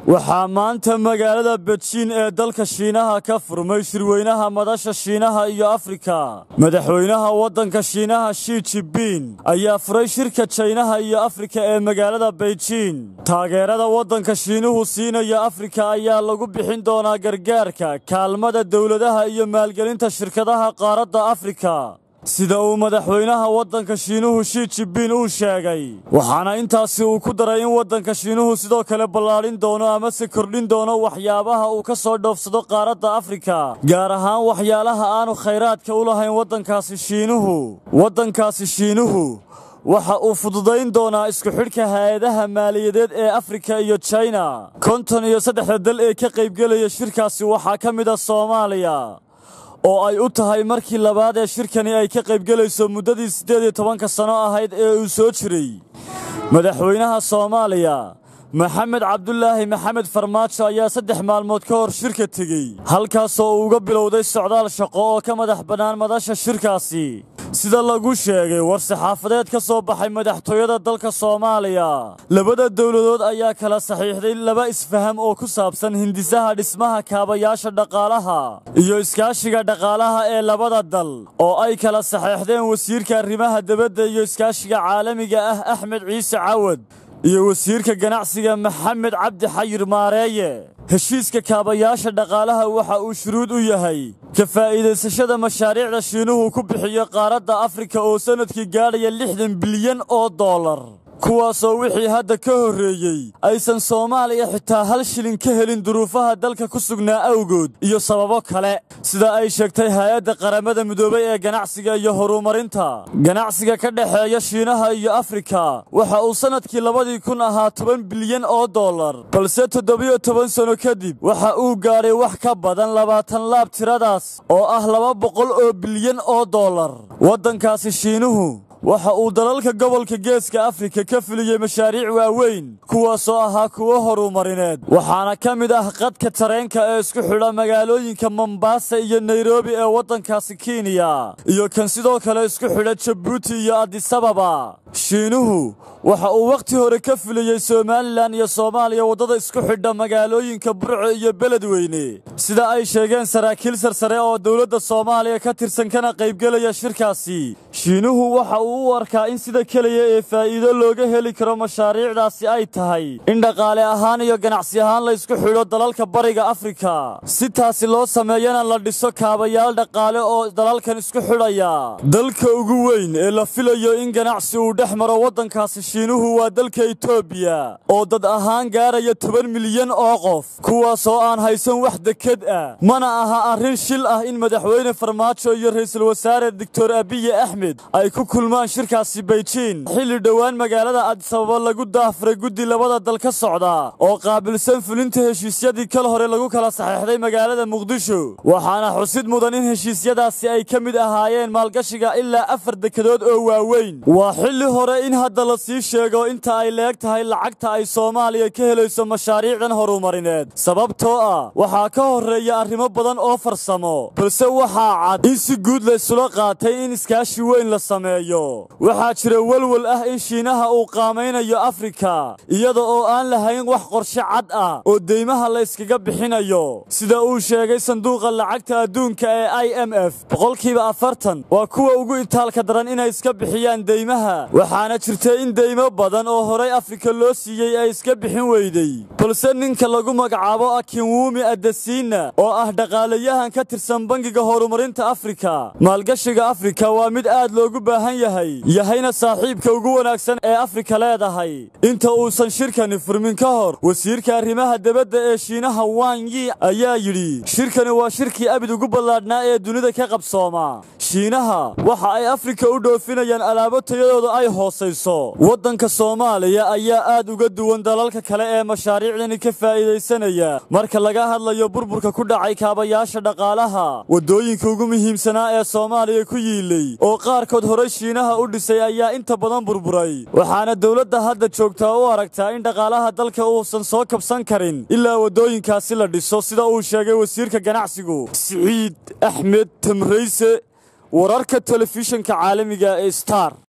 waxaa maanta magaalada bejiin ee dalka shiinaha ka furmay shirweynaha madasha shiinaha iyo afrika madaxweynaha waddanka shiinaha shi jibin ayaa furay shirka jaynaha iyo afrika ee magaalada beijin taageerada waddanka shiinuhu siinaya afrika ayaa lagu bixin doonaa gargaarka kaalmada dowladaha iyo maalgelinta shirkadaha qaaradda afrika sida uu madaxweynaha waddanka shiinuhu shi jibin uu sheegay waxaana intaasi uu ku daray in waddanka shiinuhu sidoo kale ballaadhin doono amase kordhin doono waxyaabaha uu ka soo dhoofsado qaaradda afrika gaar ahaan waxyaalaha aanu khayraadka u lahayn waddankaasi shiinuhu waddankaasi shiinuhu waxa uu fududayn doonaa isku xidhka hay-adaha maaliyadeed ee afrika iyo jina konton iyo saddexda dal ee ka qaybgelaya shirkaasi waxaa ka mid a soomaaliya oo ay u tahay markii labaad ee shirkani ay ka qaybgelayso muddadii siddeed iyo tobanka sano ahayd ee uu soo jiray madaxweynaha soomaaliya maxamed cabdulaahi maxamed farmaajo ayaa saddex maalmood ka hor shirka tegey halkaasoo uu uga bilowday socdaal shaqo oo ka madax bannaan madasha shirkaasi sida lagu sheegay war saxaafadeed ka soo baxay madaxtooyada dalka soomaaliya labada dowladood ayaa kala saxiixday laba isfaham oo ku saabsan hindisaha dhismaha kaabayaasha dhaqaalaha iyo iskaashiga dhaqaalaha ee labada dal oo ay kala saxeexdeen wasiirka arrimaha debadda iyo iskaashiga caalamiga ah axmed ciise cawad iyo wasiirka ganacsiga maxamed cabdi xayir maareeye heshiiska kaabayaasha dhaqaalaha waxa uu shuruud u yahay ka faa'iidaysashada mashaariicda shiinuhu ku bixiyo qaaradda afrika oo sannadkii gaadhaya lixdan bilyan oo dollar kuwaasoo wixii hadda ka horreeyey aysan soomaaliya xitaa hal shilin ka helin duruufaha dalka ku sugnaa awgood iyo sababo kale sida ay sheegtay hay-adda qaramada midoobay ee ganacsiga iyo horumarinta ganacsiga ka dhexeeya shiinaha iyo afrika waxa uu sannadkii labadii kun ahaa toban bilyan oo dollar balse toddobiyo toban sanno kadib waxa uu gaadhay wax ka badan labaatan laab tiradaas oo ah laba boqol oo bilyan oo dollar waddankaasi shiinuhu waxa uu dalalka gobolka geeska afrika ka fuliyey mashaariic waaweyn kuwaasoo ahaa kuwo horumarineed waxaana ka mid ah qadka tareenka ee isku xidha magaalooyinka mombasa iyo nairobi ee waddankaasi kenya iyo kan sidoo kale isku xidha jabuuti iyo adisababa shiinuhu waxa uu wakhti hore ka fuliyey somalilan iyo soomaaliya waddada isku xidha magaalooyinka burco iyo beledweyne sida ay sheegeen saraakiil sarsare oo dowladda soomaaliya ka tirsan kana qaybgelaya shirkaasi shiinuhu waxa uu u arkaa in sida keliya ee faa'iido looga heli karo mashaariicdaasi ay tahay in dhaqaale ahaan iyo ganacsi ahaan la ysku xidho dalalka bariga afrika si taasi loo sameeyana la dhiso kaabayaal dhaqaale oo dalalkan isku xidhaya dalka ugu weyn ee la filayo in ganacsi uu dhex maro waddankaasi shiinuhu waa dalka etoobiya oo dad ahaan gaaraya toban milyan oo qof kuwaasoo aan haysan wax deked ah mana aha arrin shil ah in madaxweyne farmaajo iyo ra'iisul wasaare doctor abiye axmed ay ku kulmaan shirkaasi beijin xilli dhowaan magaalada adisababa lagu daahfuray guddi labada dal ka socda oo qaabilsan fulinta heshiisyadii kal hore lagu kala saxeexday magaalada muqdisho waxaana xusid mudan in heshiisyadaasi ay ka mid ahaayeen maalgashiga ilaa afar dekedood oo waaweyn waa xilli hore in hadda la sii sheego inta ay leeg tahay lacagta ay soomaaliya ka helayso mashaariicdan horumarineed sababtoo ah waxaa ka horreeya arrimo badan oo farsamo balse waxaa cad in si guud laysula qaatay in iskaashi weyn la sameeyo waxaa jira welwel ah in shiinaha uu qaamaynayo afrika iyada oo aan lahayn wax qorshe cad ah oo deymaha la yskaga bixinayo sida uu sheegay sanduuqa lacagta adduunka ee i m f boqolkiiba afartan waa kuwa ugu itaalka daran inay iska bixiyaan deymaha waxaana jirtay in deymo badan oo horay afrika loo siiyey ay iska bixin weydey balse ninka lagu magacaabo akinwumi adasiina oo ah dhaqaalayahan ka tirsan bangiga horumarinta afrika maalgashiga afrika waa mid aad loogu baahan yahay yahayna saaxiibka ugu wanaagsan ee afrika leedahay inta uusan shirkani furmin ka hor wasiirka arrimaha debadda ee shiinaha wang yi ayaa yidhi shirkani waa shirkii abid ugu ballaadhnaa ee dunida ka qabsooma shiinaha waxa ay afrika u dhoofinayaan alaabo tayadooda ay hoosayso waddanka soomaaliya ayaa aad uga duwan dalalka kale ee mashaariicdani ka faa'iidaysanaya marka laga hadlayo burburka ku dhacay kaabayaasha dhaqaalaha waddooyinka ugu muhiimsanaa ee soomaaliya ku yiilay oo qaarkood horay shiinaha u dhisay ayaa inta badan burburay waxaana dowladda hadda joogtaa u aragtaa in dhaqaalaha dalka uusan soo kabsan karin ilaa waddooyinkaasi la dhiso sida uu sheegay wasiirka ganacsigu siciid axmed tamrayse wararka telefishinka caalamiga ee star